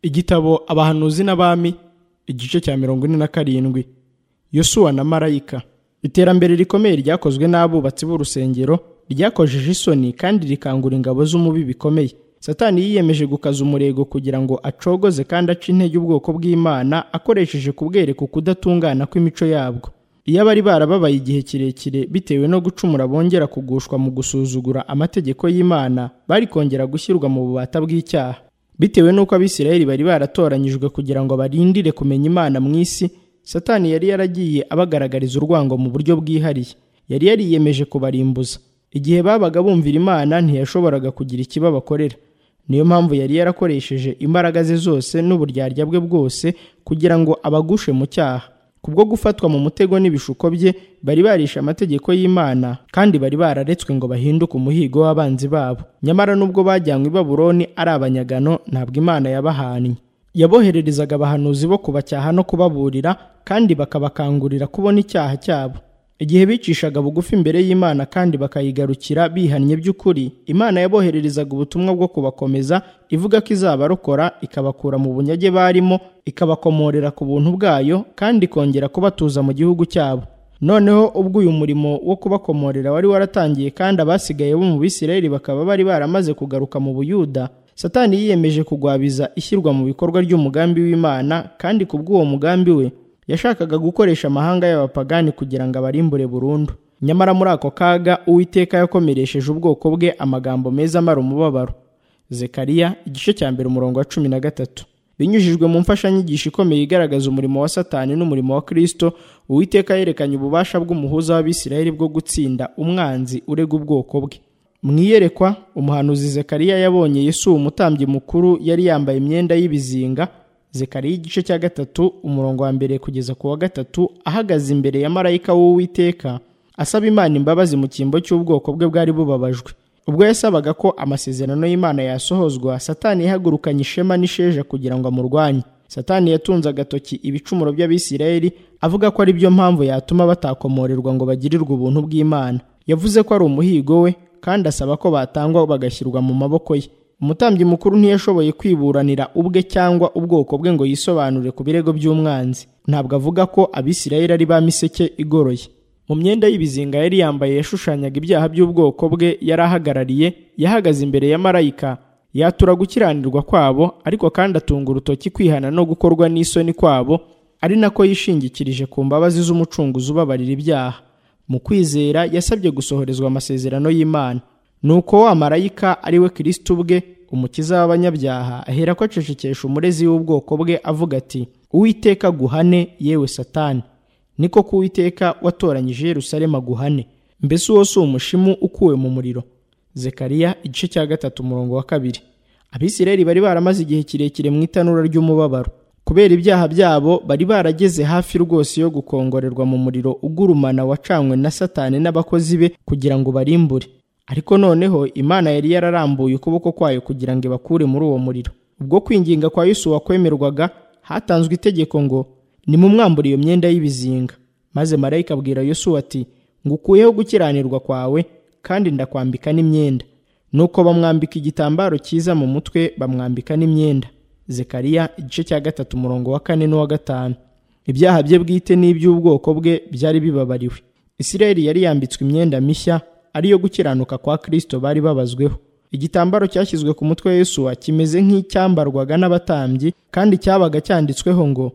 igitabo abahanuzi n'abami igice cya mirongo ine na karindwi yosuwa na marayika iterambere rikomeye ryakozwe n'abubatsi b'urusengero ryakojeje isoni kandi rikangura ingabo z'umubi bikomeye satani yiyemeje gukaza umurego kugira ngo acogoze kandi ace intege ubwoko bw'imana akoresheje kubwereka ukudatungana kw'imico yabwo iyo abari barababaye igihe kirekire bitewe no gucumura bongera kugushwa mu gusuzugura amategeko y'imana bari kongera gushyirwa mu bubata bw'icyaha bitewe n'uko abisirayeli bari baratoranyijwe kugira ngo barindire kumenya imana mu isi satani yari yaragiye abagaragariza urwango mu buryo bwihariye yari yariyemeje kubarimbuza igihe babaga bumvira imana ntiyashoboraga kugira ikibabakorera niyo mpamvu yari yarakoresheje imbaraga ze zose n'uburyarya bwe bwose kugira ngo abagushe mu cyaha kubwo gufatwa mu mutego n'ibishuko bye bari barishe amategeko y'imana kandi bari bararetswe ngo bahinduke umuhigo w'abanzi babo nyamara nubwo bajyanywe i baburoni ari abanyagano ntabwo imana yabahannye yabohererezaga abahanuzi bo kubacyaha no kubaburira kandi bakabakangurira kubona icyaha cyabo igihe bicishaga bugufi imbere y'imana kandi bakayigarukira bihannye by'ukuri imana yabohererezaga ubutumwa bwo kubakomeza ivuga ko izabarokora ikabakura mu bunyage barimo ikabakomorera ku buntu bwayo kandi ikongera kubatuza mu gihugu cyabo noneho ubwo uyu murimo wo kubakomorera wari waratangiye kandi abasigaye bo mu bisirayeli bakaba bari baramaze kugaruka mu buyuda satani yiyemeje kugwabiza ishyirwa mu bikorwa ry'umugambi w'imana kandi kubw'uwo mugambi we yashakaga gukoresha amahanga y'abapagani kugira ngo abarimbure burundu nyamara muri ako kaga uwiteka yakomeresheje ubwoko bwe amagambo meza amara umubabaro zekariya igice cya mbere umurongo wa cumi na gatatu binyujijwe mu mfashanyigisho ikomeye igaragaza umurimo wa satani n'umurimo wa kristo uwiteka yerekanye ububasha bw'umuhuza w'abisirayeli bwo gutsinda umwanzi urega ubwoko bwe mu iyerekwa umuhanuzi zekariya yabonye yesu umutambyi mukuru yari yambaye imyenda y'ibizinga zekariya igice cya gatatu umurongo wa mbere kugeza ku wa gatatu ahagaze imbere ya marayika w'uwiteka asaba imana imbabazi mu cyimbo cy'ubwoko bwe bwari bubabajwe ubwo yasabaga ko amasezerano y'imana yasohozwa satani yahagurukanye ishema n'isheja kugira ngo amurwanye satani yatunze agatoki ibicumuro by'abisirayeli avuga ko ari byo mpamvu yatuma batakomorerwa ngo bagirirwe ubuntu bw'imana yavuze ko ari umuhigo we kandi asaba ko batangwa bagashyirwa mu maboko ye umutambyi mukuru ntiyashoboye kwiburanira ubwe cyangwa ubwoko bwe ngo yisobanure ku birego by'umwanzi ntabwo avuga ko abisirayeli ari ba miseke igoroye mu myenda y'ibizinga yari yambaye yashushanyaga ibyaha by'ubwoko bwe yari ahagarariye yahagaze imbere ya marayika yatura gukiranirwa kwabo ariko kandi atunga urutoki kwihana no gukorwa n'isoni kwabo ari nako yishingikirije ku mbabazi z'umucunguzi ubabarira ibyaha mu kwizera yasabye gusohorezwa amasezerano y'imana nuko wa marayika ari we kirisiti ubwe umukiza w'abanyabyaha ahera ko acecekesha umurezi w'ubwoko bwe avuga ati uwiteka guhane yewe satani niko ko uwiteka watoranyije Yerusalemu aguhane mbese uwo si umushimu ukuwe mu muriro zekariya igice cya gatatu umurongo wa kabiri abisirayeli bari baramaze igihe kirekire mu itanura ry'umubabaro kubera ibyaha byabo bari barageze hafi rwose yo gukongorerwa mu muriro ugurumana wacanywe na satani n'abakozi be kugira ngo barimbure ariko noneho imana yari yararambuye ukuboko kwayo kugira ngo ibakure muri uwo muriro ubwo kwinginga kwa Yesu wakwemerwaga hatanzwe itegeko ngo nimumwambure iyo myenda y'ibizinga maze marayika abwira Yesu ati ngukuyeho gukiranirwa kwawe kandi ndakwambika n'imyenda nuko bamwambika igitambaro cyiza mu mutwe bamwambika n'imyenda zekariya igice cya gatatu umurongo wa kane n'uwa gatanu ibyaha bye bwite n'iby'ubwoko bwe byari bibabariwe isirayeli yari yambitswe imyenda mishya ariyo gukiranuka kwa Kristo bari babazweho igitambaro cyashyizwe ku mutwe Yesu kimeze nk'icyambarwaga n'abatambyi kandi cyabaga cyanditsweho ngo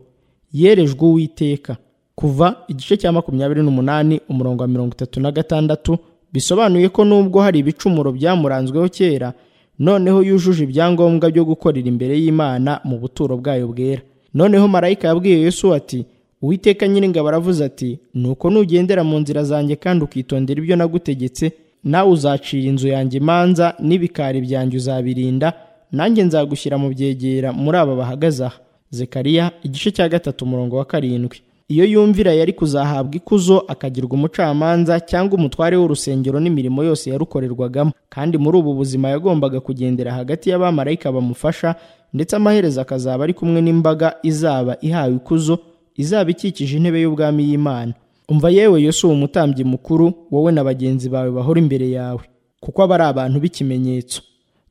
yerejwe uwiteka kuva igice cya makumyabiri n'umunani umurongo wa mirongo itatu na gatandatu bisobanuye ko nubwo hari ibicumuro byamuranzweho kera noneho yujuje ibyangombwa byo gukorera imbere y'imana mu buturo bwayo bwera noneho marayika yabwiye Yesu ati uwiteka nyiringabo aravuze ati nuko nugendera mu nzira zanjye kandi ukitondera ibyo nagutegetse nawe uzacira inzu yanjye imanza n'ibikari byanjye uzabirinda nanjye nzagushyira mu byegera muri aba bahagaze aha zekariya igice cya gatatu umurongo wa karindwi iyo yumvira yari kuzahabwa ikuzo akagirwa umucamanza cyangwa umutware w'urusengero n'imirimo yose yarukorerwagamo kandi muri ubu buzima yagombaga kugendera hagati y'abamarayika bamufasha ndetse amaherezo akazaba ari kumwe n'imbaga izaba ihawe ikuzo izaba ikikije intebe y'ubwami y'imana umva yewe yose uwo mutambyi mukuru wowe na bagenzi bawe bahora imbere yawe kuko aba ari abantu b'ikimenyetso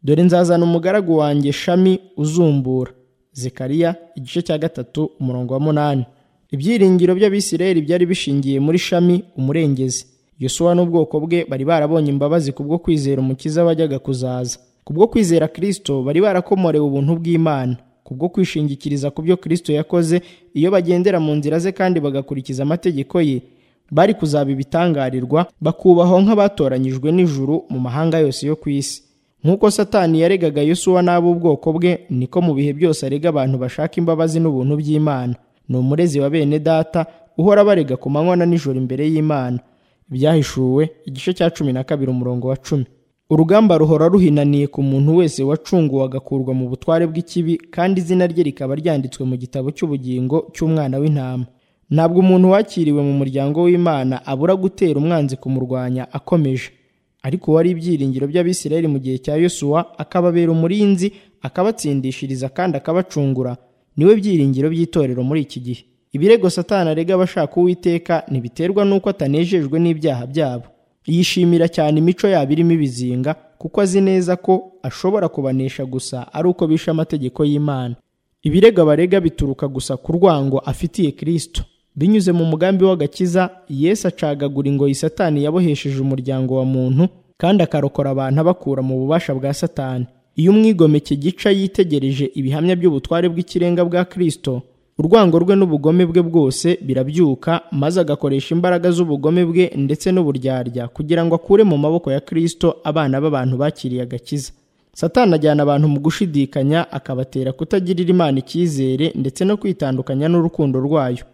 dore nzazana umugaragu wanjye shami uzumbura zekariya igice cya gatatu umurongo wa munani ibyiringiro by'abisirayeli byari bishingiye muri shami umurengezi yosuwa n'ubwoko bwe bari barabonye imbabazi kubwo kwizera umukiza wajyaga kuzaza kubwo kwizera kirisito bari barakomorewe ubuntu bw'imana kubwo kwishingikiriza ku byo kirisito yakoze iyo bagendera mu nzira ze kandi bagakurikiza amategeko ye bari kuzaba ibitangarirwa bakubahwa nk'abatoranyijwe n'ijuru mu mahanga yose yo ku isi nk'uko satani yaregaga yosuwa n'ab'ubwoko bwe niko mu bihe byose arega abantu bashaka imbabazi n'ubuntu by'imana ni umurezi wa bene data uhora abarega ku manywa na nijoro imbere y'imana ibyahishuwe igice cya cumi na kabiri umurongo wa cumi urugamba ruhora ruhinaniye ku muntu wese wacunguwe agakurwa mu butware bw'ikibi kandi izina rye rikaba ryanditswe mu gitabo cy'ubugingo cy'umwana w'intama ntabwo umuntu wakiriwe mu muryango w'imana abura gutera umwanzi kumurwanya akomeje ariko wari ibyiringiro by'abisirayeli mu gihe cya yosuwa akababera umurinzi akabatsindishiriza kandi akabacungura niwe byiringiro by'itorero muri iki gihe ibirego satana arega abashaka uwiteka ntibiterwa n'uko atanejejwe n'ibyaha byabo yishimira cyane imico yabo irimo ibizinga kuko azi neza ko ashobora kubanesha gusa ari uko bishe amategeko y'imana ibirego abarega bituruka gusa ku rwango afitiye kirisito binyuze mu mugambi w'agakiza yesu acagagura ingoyi satani yabohesheje umuryango wa muntu kandi akarokora abantu abakura mu bubasha bwa satani iyo umwigomeke gica yitegereje ibihamya by'ubutware bw'ikirenga bwa kirisito urwango rwe n'ubugome bwe bwose birabyuka maze agakoresha imbaraga z'ubugome bwe ndetse n'uburyarya kugira ngo akure mu maboko ya kirisito abana b'abantu bakiriye agakiza satani ajyana abantu mu gushidikanya akabatera kutagirira imana icyizere ndetse no kwitandukanya n'urukundo rwayo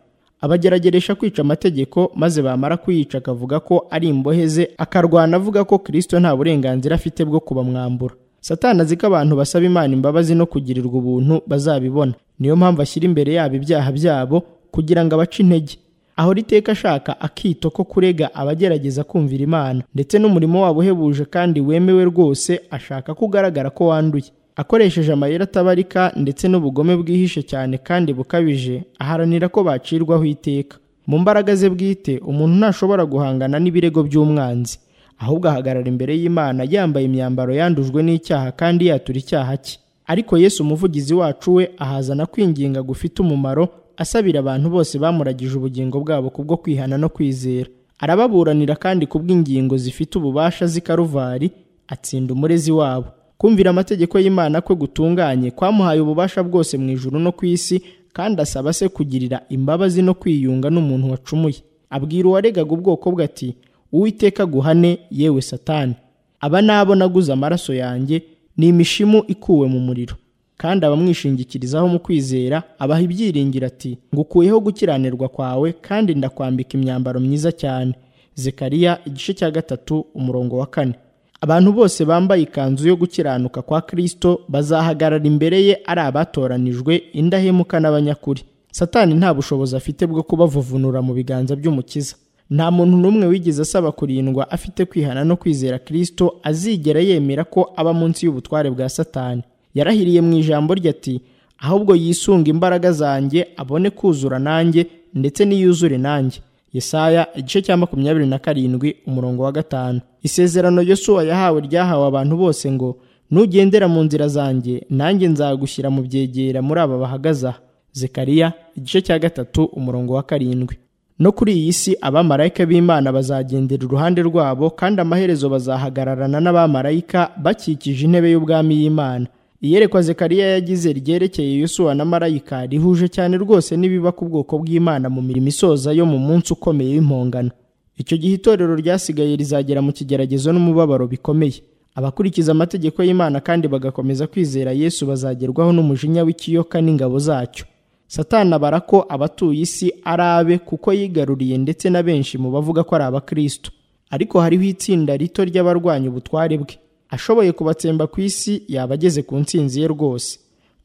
abagerageresha kwica amategeko maze bamara kuyica akavuga ko ari imbohe ze akarwana avuga ko kirisito nta burenganzira afite bwo kubamwambura satani azi ko abantu basaba imana imbabazi no kugirirwa ubuntu bazabibona niyo mpamvu ashyira imbere yabo ibyaha byabo kugira ngo abace intege ahora iteka ashaka akito ko kurega abagerageza kumvira imana ndetse n'umurimo wabo uhebuje kandi wemewe rwose ashaka ko ugaragara ko wanduye akoresheje amayeri atabarika ndetse n'ubugome bwihishe cyane kandi bukabije aharanira ko bacirwaho iteka mu mbaraga ze bwite umuntu ntashobora guhangana n'ibirego by'umwanzi ahubwo ahagarara imbere y'imana yambaye imyambaro yandujwe n'icyaha kandi yatura icyaha cye ariko yesu umuvugizi wacu we ahazana kwinginga gufite umumaro asabira abantu bose bamuragije ubugingo bwabo kubwo kwihana no kwizera arababuranira kandi kubw'ingingo zifite ububasha z'i karuvari atsinda umurezi wabo kumvira amategeko y'imana kwe gutunganye kwamuhaye ububasha bwose mu ijuru no ku isi kandi asaba se kugirira imbabazi no kwiyunga n'umuntu wacumuye abwira uwaregaga ubwoko bwe ati uwiteka guhane yewe satani aba nabo naguze amaraso yanjye ni imishimu ikuwe mu muriro kandi abamwishingikirizaho mu kwizera abaha ibyiringiro ati ngukuyeho gukiranirwa kwawe kandi ndakwambika imyambaro myiza cyane zekariya igice cya gatatu umurongo wa kane abantu bose bambaye ikanzu yo gukiranuka kwa kirisito bazahagarara imbere ye ari abatoranijwe indahemuka n'abanyakuri satani nta bushobozi afite bwo kubavuvunura mu biganza by'umukiza nta muntu n'umwe wigeze asaba kurindwa afite kwihana no kwizera kirisito azigera yemera ko aba munsi y'ubutware bwa satani yarahiriye mu ijambo rye ati ahubwo yisunga imbaraga zanjye abone kuzura nanjye ndetse n'iyuzure nanjye yesaya igice cya makumyabiri na karindwi umurongo wa gatanu isezerano yosuwa yahawe ryahawe abantu bose ngo nugendera mu nzira zanjye nanjye nzagushyira mu byegera muri aba bahagaze aha zekariya igice cya gatatu umurongo wa karindwi no kuri iyi si abamarayika b'imana bazagendera iruhande rwabo kandi amaherezo bazahagararana n'abamarayika bakikije intebe y'ubwami y'imana iyerekwa zekariya yagize ryerekeye yosuwa na marayika rihuje cyane rwose n'ibiba ku bwoko bw'imana mu mirimo isoza yo mu munsi ukomeye w'impongano icyo gihe itorero ryasigaye rizagera mu kigeragezo n'umubabaro bikomeye abakurikiza amategeko y'imana kandi bagakomeza kwizera yesu bazagerwaho n'umujinya w'ikiyoka n'ingabo zacyo satana abara ko abatuye isi ari abe kuko yigaruriye ndetse na benshi mu bavuga ko ari abakristo ariko hariho itsinda rito ry'abarwanya ubutware bwe ashoboye kubatsemba ku isi yaba ageze ku nsinzi ye rwose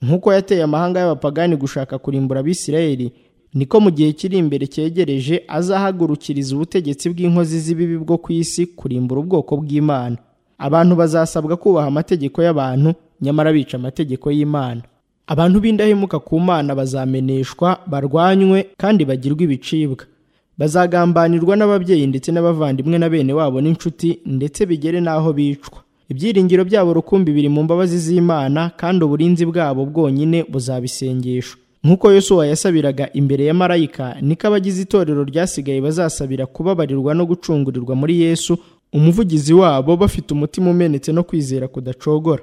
nk'uko yateye amahanga y'abapagani gushaka kurimbura abisirayeli niko mu gihe kiri imbere cyegereje azahagurukiriza ubutegetsi bw'inkozi z'ibibi bwo ku isi kurimbura ubwoko bw'imana abantu bazasabwa kubaha amategeko y'abantu nyamara bica amategeko y'imana abantu b'indahemuka ku mana bazameneshwa barwanywe kandi bagirwe ibicibwa bazagambanirwa n'ababyeyi ndetse n'abavandimwe na bene wabo n'inshuti ndetse bigere n'aho bicwa ibyiringiro byabo rukumbi biri mu mbabazi z'imana kandi uburinzi bwabo bwonyine buzabisengesha nk'uko yosuwa yasabiraga imbere ya marayika niko abagize itorero ryasigaye bazasabira kubabarirwa no gucungurirwa muri yesu umuvugizi wabo bafite umutima umenetse no kwizera kudacogora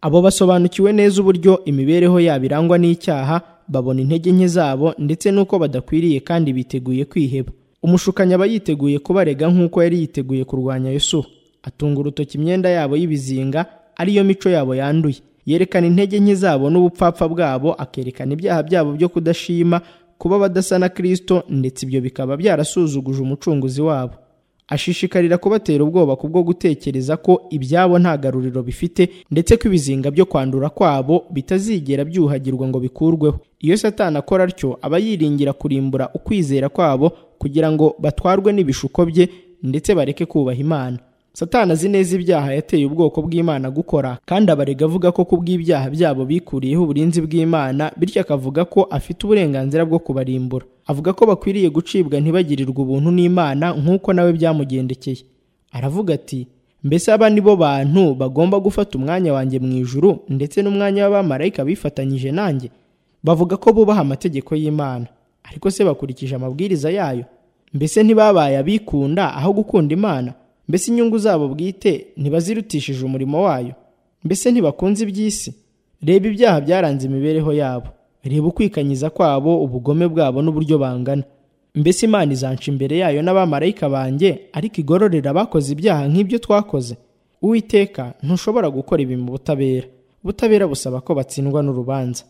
abo basobanukiwe neza uburyo imibereho yabo irangwa n'icyaha babona intege nke zabo ndetse n'uko badakwiriye kandi biteguye kwiheba umushukanyi aba yiteguye kubarega nk'uko yari yiteguye kurwanya Yesuwa atunga urutoki imyenda yabo y'ibizinga ariyo mico yabo yanduye yerekana intege nke zabo n'ubupfapfa bwabo akerekana ibyaha byabo byo kudashima kuba badasa na Kristo ndetse ibyo bikaba byarasuzuguje umucunguzi wabo ashishikarira kubatera ubwoba kubwo gutekereza ko ibyabo nta garuriro bifite ndetse ko ibizinga byo kwandura kwabo bitazigera byuhagirwa ngo bikurweho iyo satani akora atyo aba yiringira kurimbura ukwizera kwabo kugira ngo batwarwe n'ibishuko bye ndetse bareke kubaha imana satani azi neza ibyaha yateye ubwoko bw'imana gukora kandi abarega avuga ko kubw'ibyaha byabo bikuriyeho uburinzi bw'imana bityo akavuga ko afite uburenganzira bwo kubarimbura avuga ko bakwiriye gucibwa ntibagirirwe ubuntu n'imana nk'uko nawe byamugendekeye aravuga ati mbese aba ni bo bantu bagomba gufata umwanya wanjye mu ijuru ndetse n'umwanya w'abamarayika bifatanyije nanjye bavuga ko bubaha amategeko y'imana ariko se bakurikije amabwiriza yayo mbese ntibabaye abikunda aho gukunda imana mbese inyungu zabo bwite ntibazirutishije umurimo wayo mbese ntibakunze iby'isi reba ibyaha byaranze imibereho yabo reba ukwikanyiza kwabo ubugome bwabo n'uburyo bangana mbese imana izanca imbere yayo n'abamarayika banjye ariko igororera abakoze ibyaha nk'ibyo twakoze uwiteka ntushobora gukora ibi mu butabera ubutabera busaba ko batsindwa n'urubanza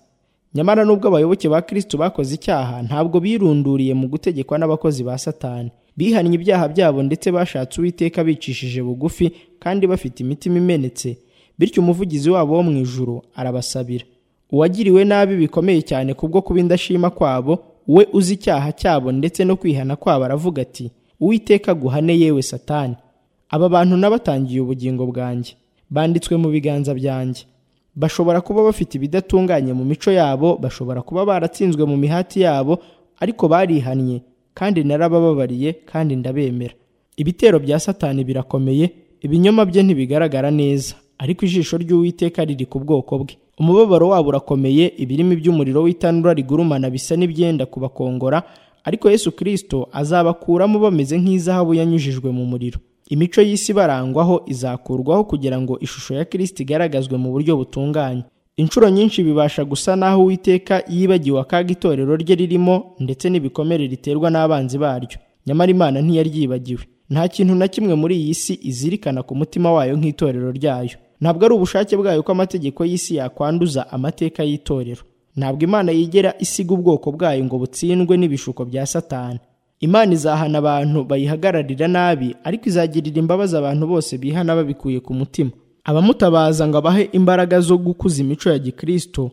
nyamara nubwo abayoboke ba kristo bakoze icyaha ntabwo birunduriye mu gutegekwa n'abakozi ba satani bihannye ibyaha byabo ndetse bashatse uwiteka bicishije bugufi kandi bafite imitima imenetse bityo umuvugizi wabo wo mu ijuru arabasabira uwagiriwe nabi bikomeye cyane kubwo kuba indashima kwabo we uzi icyaha cyabo ndetse no kwihana kwabo aravuga ati uwiteka guhane yewe satani aba bantu nabatangiye ubugingo bwanjye banditswe mu biganza byanjye bashobora kuba bafite ibidatunganye mu mico yabo bashobora kuba baratsinzwe mu mihati yabo ariko barihannye kandi narabababariye kandi ndabemera ibitero bya satani birakomeye ibinyoma bye ntibigaragara neza ariko ijisho ry'uwiteka riri ku bwoko bwe umubabaro wabo urakomeye ibirimi by'umuriro w'itanura rigurumana bisa n'ibyenda kubakongora ariko yesu kirisito azabakuramo bameze nk'izahabu yanyujijwe mu muriro imico y'isi barangwaho izakurwaho kugira ngo ishusho ya kirisito igaragazwe mu buryo butunganye inshuro nyinshi bibasha gusa n'aho uwiteka yibagiwe akaga itorero rye ririmo ndetse n'ibikomere riterwa n'abanzi baryo nyamara imana ntiyaryibagiwe nta kintu na kimwe muri iyi si izirikana ku mutima wayo nk'itorero ryayo ntabwo ari ubushake bwayo ko amategeko y'isi yakwanduza amateka y'itorero ntabwo imana yigera isiga ubwoko bwayo ngo butsindwe n'ibishuko bya satani imana izahana abantu bayihagararira nabi ariko izagirira imbabazi abantu bose bihana babikuye ku mutima abamutabaza ngo abahe imbaraga zo gukuza imico ya gikristo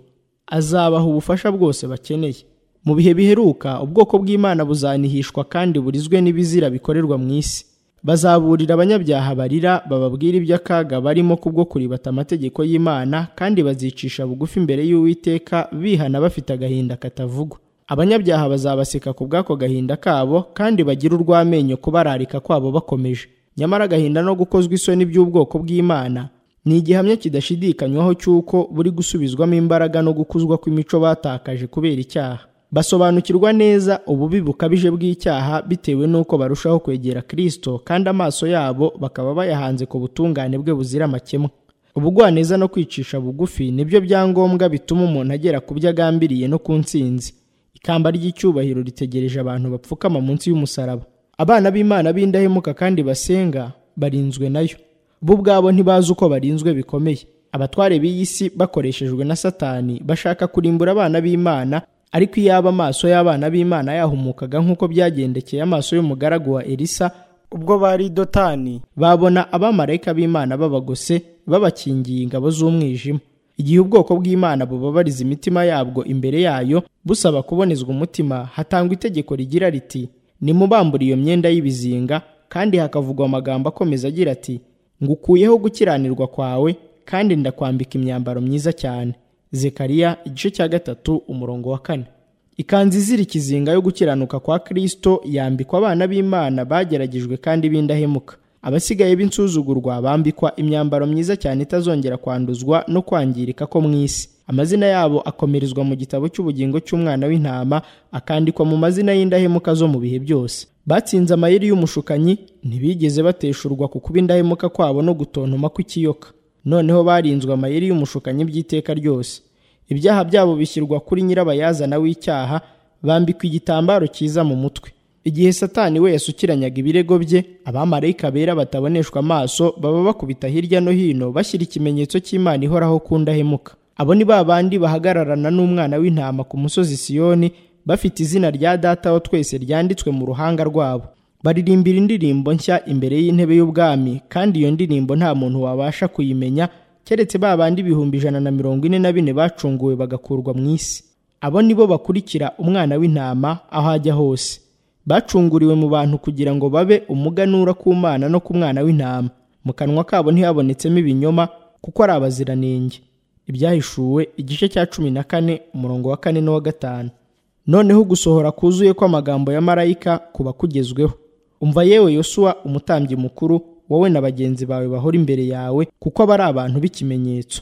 azabaha ubufasha bwose bakeneye mu bihe biheruka ubwoko bw'imana buzanihishwa kandi burizwe n'ibizira bikorerwa mu isi bazaburira abanyabyaha barira bababwira iby'akaga barimo kubwo kuribata amategeko y'imana kandi bazicisha bugufi imbere y'uwiteka bihana bafite agahinda katavugwa abanyabyaha bazabaseka ku bw'ako gahinda kabo kandi bagire urw'amenyo kubararika kwabo bakomeje nyamara agahinda no gukozwa isoni by'ubwoko bw'imana ni igihamya kidashidikanywaho cy'uko buri gusubizwamo imbaraga no gukuzwa kw'imico batakaje kubera icyaha basobanukirwa neza ububi bukabije bw'icyaha bitewe n'uko barushaho kwegera kirisito kandi amaso yabo bakaba bayahanze ku butungane bwe buzira amakemwa ubugwaneza no kwicisha bugufi nibyo byangombwa bituma umuntu agera ku byo agambiriye no ku nsinzi ikamba ry'icyubahiro ritegereje abantu bapfukama munsi y'umusaraba abana b'imana b'indahemuka kandi basenga barinzwe nayo bo ubwabo ntibazi uko barinzwe bikomeye abatware b'iyi si bakoreshejwe na satani bashaka kurimbura abana b'imana ariko iyaba amaso y'abana b'imana yahumukaga nk'uko byagendekeye amaso y'umugaragu wa elisa ubwo bari dotani babona abamarayika b'imana babagose babakingiye ingabo z'umwijima igihe ubwoko bw'imana bubabariza imitima yabwo imbere yayo busaba kubonezwa umutima hatangwa itegeko rigira riti nimubambura iyo myenda y'ibizinga kandi hakavugwa amagambo akomeza agira ati ngukuyeho gukiranirwa kwawe kandi ndakwambika imyambaro myiza cyane zekariya igice cya gatatu umurongo wa kane ikanzu izira ikizinga yo gukiranuka kwa kristo yambikwa abana b'imana bageragejwe kandi b'indahemuka abasigaye b'insuzugurwa bambikwa imyambaro myiza cyane itazongera kwanduzwa no kwangirika ko mu isi amazina yabo akomerezwa mu gitabo cy'ubugingo cy'umwana w'intama akandikwa mu mazina y'indahemuka zo mu bihe byose batsinze amayeri y'umushukanyi ntibigeze bateshurwa ku kuba indahemuka kwabo no gutontoma kw'ikiyoka noneho barinzwe amayeri y'umushukanyi by'iteka ryose ibyaha byabo bishyirwa kuri nyirabayazana w'icyaha bambikwa igitambaro cyiza mu mutwe igihe satani we yasukiranyaga ibirego bye abamarayika bera bataboneshwa amaso baba bakubita hirya no hino bashyira ikimenyetso cy'imana ihoraho ku ndahemuka abo ni ba bandi bahagararana n'umwana w'intama ku musozi siyoni bafite izina rya data wa twese ryanditswe mu ruhanga rwabo baririmbira indirimbo nshya imbere y'intebe y'ubwami kandi iyo ndirimbo nta muntu wabasha kuyimenya keretse ba bandi ibihumbi ijana na mirongo ine na bine bacunguwe bagakurwa mu isi abo ni bo bakurikira umwana w'intama aho ajya hose bacunguriwe mu bantu kugira ngo babe umuganura ku mana no ku mwana w'intama mu kanwa kabo ntihabonetsemo ibinyoma kuko ari abaziranenge ibyahishuwe igice cya cumi na kane umurongo wa kane n'uwa gatanu noneho gusohora kuzuye kw'amagambo ya marayika kuba kugezweho umva yewe yosuwa umutambyi mukuru wowe na bagenzi bawe bahora imbere yawe kuko aba ari abantu b'ikimenyetso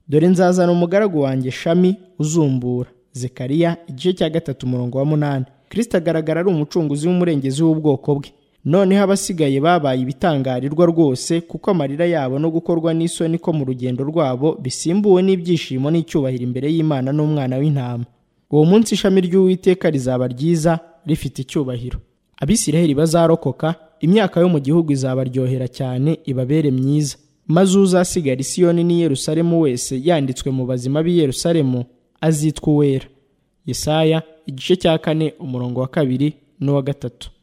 dore nzazana umugaragu wanjye shami uzumbura zekariya igice cya gatatu umurongo wa munani kirisita agaragara ari umucunguzi w'umurengezi w'ubwoko bwe noneho abasigaye babaye ibitangarirwa rwose kuko amarira yabo no gukorwa n'isoni ko mu rugendo rwabo bisimbuwe n'ibyishimo n'icyubahiro imbere y'imana n'umwana w'intama uwo munsi ishami ry'uwiteka rizaba ryiza rifite icyubahiro abisiraheli bazarokoka imyaka yo mu gihugu izabaryohera cyane ibabere myiza maze uzasigara isiyoni n'i yerusalemu wese yanditswe mu bazima b'i yerusalemu azitwa uwera yesaya igice cya kane umurongo wa kabiri n'uwa gatatu